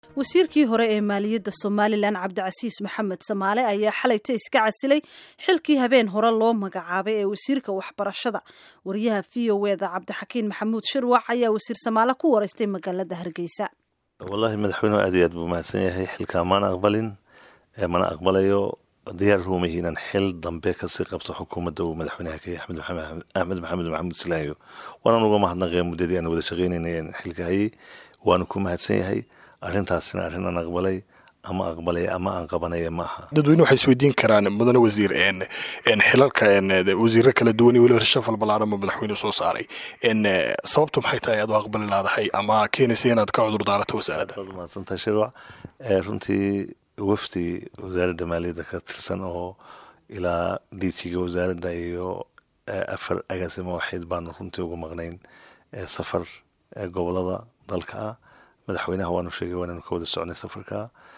wasiirkii hore ee maaliyadda somalilan cabdicasiis maxamed samaale ayaa xalayta iska casilay xilkii habeen hore loo magacaabay ee wasiirka waxbarashada wariyaha v o eda cabdixakiin maxamuud shirwac ayaa wasiir samaale ku wareystay magaalada hargeysa wallaahi madaxweynuhu aad iyo aad buu mahadsan yahay xilkaa maana aqbalin mana aqbalayo diyaar ruumahi inaan xil dambe kasii qabto xukuumadda uu madaxweynaha ka yahay axmed maxamed maxamuud silaayo waanaan uga mahadnaqaya muddadii aan wada shaqaynayna xilka hayay waanu ku mahadsan yahay arrintaasina arrin aan aqbalay ama aqbalay ama aan qabanaya ma aha dadweyne waxay isweydiin karaan mudane wasiir xilalka wasiiro kala duwan iyo weliba shafal ballaaran buu madaxweynuhu soo saaray sababtu maxay tahay aad u aqbali laadahay ama keenaysa inaad ka cudur daarato wasaaradda mahadsantahay shirwac runtii wafdi wasaaradda maaliyadda ka tirsan oo ilaa diijiga wasaaradda iyo afar agaasimo waxayd baanu runtii uga maqnayn safar gobolada dalka ah madaxweynaha waanu sheegay waananu ka wada soconay safarka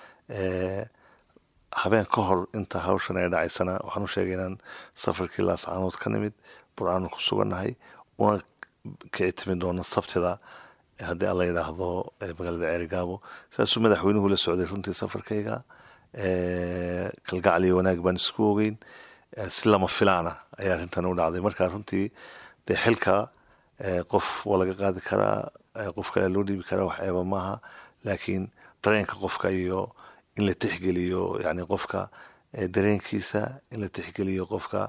habeen ka hor inta hawshan ay dhacaysana waxaanu sheegay inaan safarkii laascaanood ka nimid burcaanu ku sugannahay una kici timi doono sabtida haddii alla yidhaahdo magaalada ceerigaabo saasuu madaxweynuhu la socday runtii safarkayga kalgacal iyo wanaag baan isku ogeyn si lama filaana ayaa arrintan u dhacday marka runtii dee xilka qof waa laga qaadi karaa qof kale loo dhiibi karaa wax eeba maaha laakiin dareenka qofka iyo in la tixgeliyo yani qofka dareenkiisa in la tixgeliyo qofka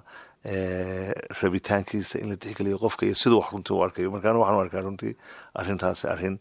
rabitaankiisa in la tixgeliyo qofka iyo siduu wax runtii u arkayo markaana waxaan u arkaa runtii arrintaasi arrin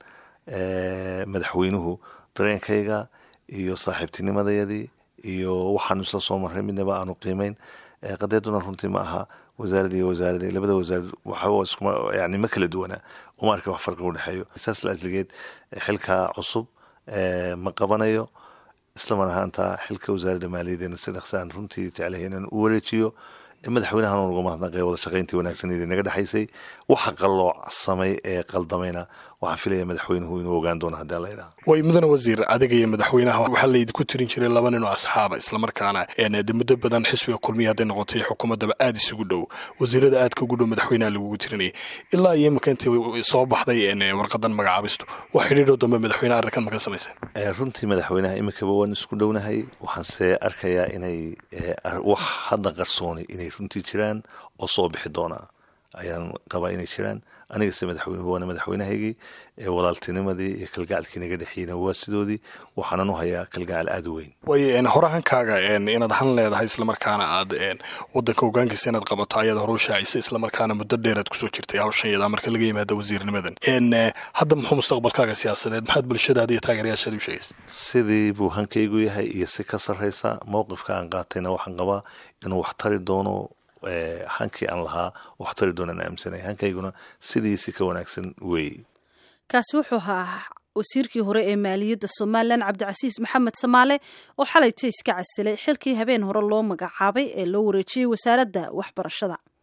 madaxweynuhu dareenkayga iyo saaxiibtinimadayadii iyo waxaanu isla soo marray midnaba aanu qiimeyn qadeeduna runtii ma aha wasaarad iyo wasaarad labada wasaarad waxba yani ma kala duwana uma arka wax farqi udhexeeyo saas la ajligeed xilka cusub ma qabanayo islamar ahaanta xilka wasaaradda maaliyadeena si dhaqsaan runtii jeclahay inaan u wareejiyo madaxweynahan uga mahadnaqay wada shaqayntii wanaagsaneed naga dhexaysay waxa qalloocsamay ee qaldamayna waxaan filaya madaxweynuhu inuu ogaan doono haddii alla yidhaha way mudane wasiir adiga iyo madaxweynaha waxaa laydinku tirin jiray laba nin oo asxaaba islamarkaana de muddo badan xisbiga kulmiya hadday noqotay xukuumaddaba aada isugu dhow wasiirada aadka ugu dhow madaxweynaha lagugu tirinayay ilaa iyo imika intii soo baxday warqadan magacaabistu wax xidhiidhoo dambe madaxweynaha arrinkan maka samayseen runtii madaxweynaha imikaba waan isku dhownahay waxaanse arkayaa inay wax hadda qarsooni inay runtii jiraan oo soo bixi doonaa ayaan qabaa inay jiraan anigase madaxweynuhu waana madaxweynahaygii walaaltinimadii iyo kalgacalkii naga dhexiyeyna waa sidoodii waxaanan u hayaa kalgacal aada u weyn way horahankaaga inaad han leedahay islamarkaana aad wadanka hogaankiisa inaad qabato ayaad hore u shaacisa islamarkaana muddo dheeraad kusoo jirtay hawshan yadaa marka laga yimaado wasiirnimadan hadda muxuu mustaqbalkaaga siyaasadeed maxaad bulshadaada iyo taageerayaashaad u sheegaysa sidii buu hankaygu yahay iyo si ka sarraysa mowqifka aan qaatayna waxaan qabaa inuu wax tari doono hankii aan lahaa wax tari doonaan aaminsanay hankayguna sidiisi ka wanaagsan weeye kaasi wuxuu ahaa wasiirkii hore ee maaliyadda somalilan cabdicasiis maxamed samaale oo xalayta iska casilay xilkii habeen hore loo magacaabay ee loo wareejiyey wasaaradda waxbarashada